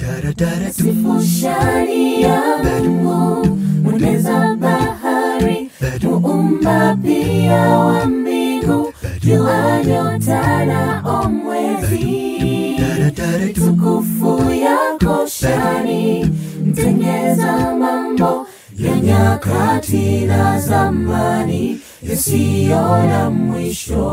Sifu shani ya Mungu, mweneza bahari, muumba pia wa mbingu, jua, nyota na omwezi. Tukufu yako shani, mtengeza mambo ya nyakati na zamani yasiyo na mwisho.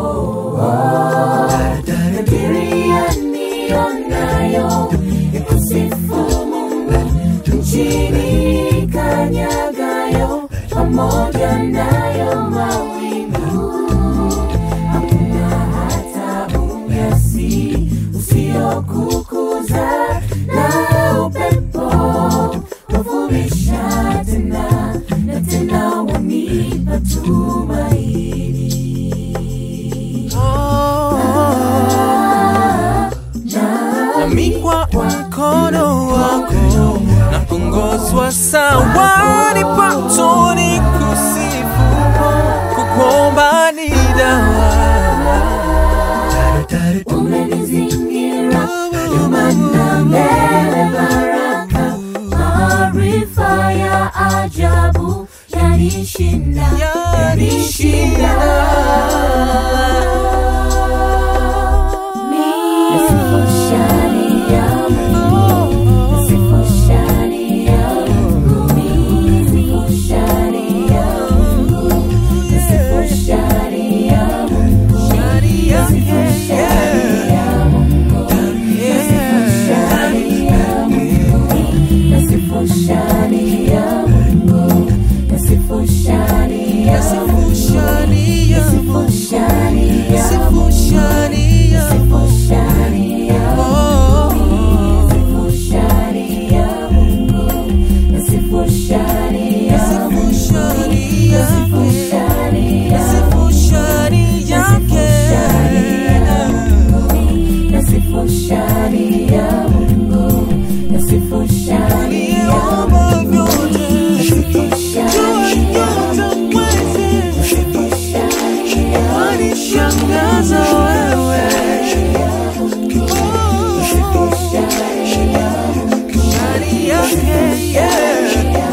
Kadiri ya nionayo ikusifu Mungu nchini kanyagayo pamoja nayo mawingu hakuna hata unyasi usiokukuza na upepo wavumisha tena na tena wanipa tumaini nami kwa mkono wako na kuongozwa sawa nipato ni kusifu kukuomba ni dawa umenizingira nyuma na mbele baraka maarifa ya ajabu yanishinda yanishinda Nasifu shani ya Mungu, nasifu shani ya Mungu, nasifu shani ya Mungu, nasifu shani ya Mungu, nasifu shani ya Mungu, nasifu shani ya Mungu, nasifu shani ya Mungu, nasifu shani ya Nasifu shani ya nasifu shani ya Nasifu shani ya nasifu shani ya Oh, nasifu shani ya Mungu, nasifu shani ya Nasifu shani ya nasifu shani ya Nasifu shani yake nasifu shani ya Mungu, nasifu shani ya Niomba vyote nasifu shani ya Yote mwezi nasifu shani ya Wanishangaza wewe nasifu shani ya Shani yake yeah.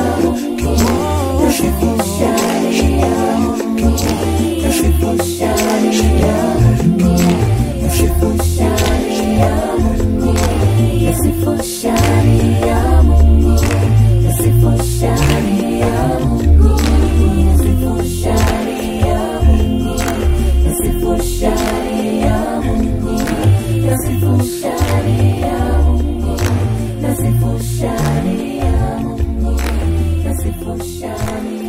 nasifu shani ya nasifu shani ya nasifu shani ya nasifu shani ya Mungu, nasifu shani ya Mungu, nasifu shani ya Mungu, nasifu shani ya Mungu, nasifu shani ya Mungu, nasifu shani ya Mungu, nasifu shani